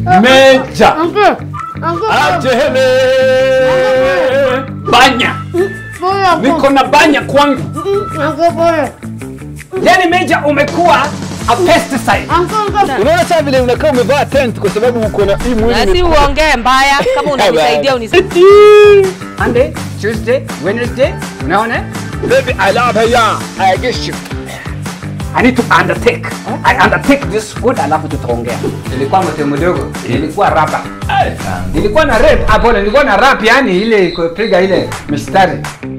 Meja. Uncle. Uncle. Ajele. Banya. Pole uncle. Niko na banya kwangu. Uncle pole. Yaani Meja umekuwa a pesticide. Uncle uncle. Unaona sasa vile unakaa umevaa tent kwa sababu uko na hii mwili. Na si ni- uongee mbaya kama unanisaidia unisaidie. Monday, Tuesday, Wednesday, unaona? Baby, I love her, yeah. I guess you. I need to undertake. I undertake this food alafu tutaongea. Nilikuwa mtu mdogo, nilikuwa rapa. Nilikuwa na rap, hapo nilikuwa na rap yani ile kupiga ile mistari.